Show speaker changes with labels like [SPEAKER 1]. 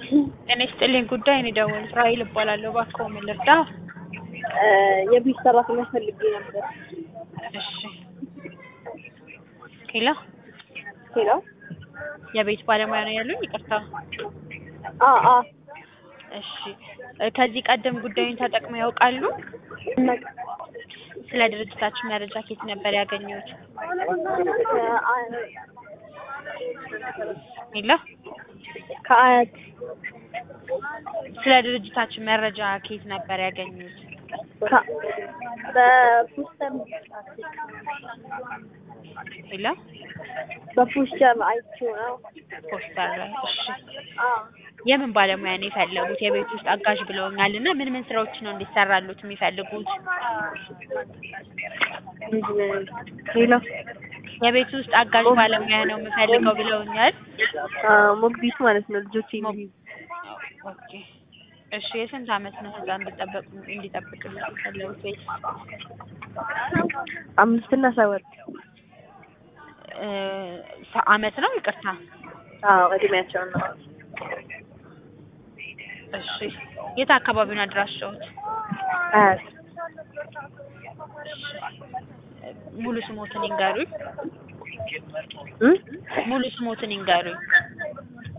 [SPEAKER 1] ጤና ይስጥልኝ ጉዳይ ነው የደወሉት። ራሔል እባላለሁ። እባክዎ ምን ልርዳ?
[SPEAKER 2] የቤት ሰራተኛ ፈልጌ ነበር።
[SPEAKER 1] እሺ ሄሎ፣
[SPEAKER 2] ሄሎ
[SPEAKER 1] የቤት ባለሙያ ነው ያሉኝ? ይቅርታ።
[SPEAKER 2] አ አ
[SPEAKER 1] እሺ ከዚህ ቀደም ጉዳዩን ተጠቅመው ያውቃሉ? ስለ ድርጅታችን መረጃ ከየት ነበር ያገኙት? ሄሎ፣
[SPEAKER 2] ከአያት
[SPEAKER 1] ስለ ድርጅታችን መረጃ ከየት ነበር ያገኙት?
[SPEAKER 2] ከ- በፖስተር
[SPEAKER 1] ሄሎ፣
[SPEAKER 2] በፖስተር አይቼው ነው።
[SPEAKER 1] ፖስተር ላይ። እሺ
[SPEAKER 2] አ
[SPEAKER 1] የምን ባለሙያ ነው የፈለጉት? የቤት ውስጥ አጋዥ ብለውኛል እና ምን ምን ስራዎች ነው እንዲሰራሉት የሚፈልጉት?
[SPEAKER 2] ሄሎ
[SPEAKER 1] የቤት ውስጥ አጋዥ ባለሙያ ነው የምፈልገው ብለውኛል።
[SPEAKER 2] አ ሞግዚት ማለት ነው። ልጆች
[SPEAKER 1] ኦኬ እሺ የስንት አመት ነው ህፃን እንዲጠበቁ እንዲጠብቅልኝ የፈለጉት ወይስ
[SPEAKER 2] አምስት እና ሰባት
[SPEAKER 1] እ ሰ- አመት ነው? ይቅርታ
[SPEAKER 2] አዎ እድሜያቸው ነው።
[SPEAKER 1] እሺ የት አካባቢ ነው አድራሻዎት?
[SPEAKER 2] አያት
[SPEAKER 1] ሙሉ ስሞትን ይንገሩኝ።
[SPEAKER 2] እ
[SPEAKER 1] ሙሉ ስሞትን ይንገሩኝ።